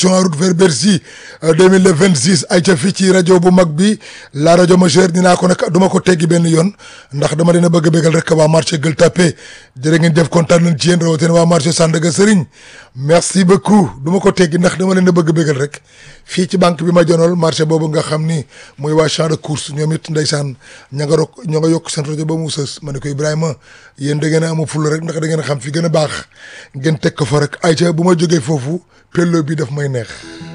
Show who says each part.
Speaker 1: en route vers Bercy 2026 ay ca fii ci rajo bu mag bi la rajo majeure dinaa ko nag duma ko teggi benn yoon ndax dama leen a bëgg a bégal rek waa marché Gueule Tapée jërë ngeen jëf kontaan nañ ci yéen rawatina waa marché Sandaga Serigne merci beaucoup duma ko teggi ndax dama leen a bëgg a bégal rek fii ci banque bi ma jonool marché boobu nga xam ni mooy waa champ de course ñoom it ndeysaan ña nga rok ñoo nga yokk seen rajo ba mu sës ma ne ko Ibrahima yéen da ngeen a amu fulla rek ndax da ngeen a xam fi gën a baax ngeen teg ko fa rek ay ca bu ma jógee foofu pello bi daf may neex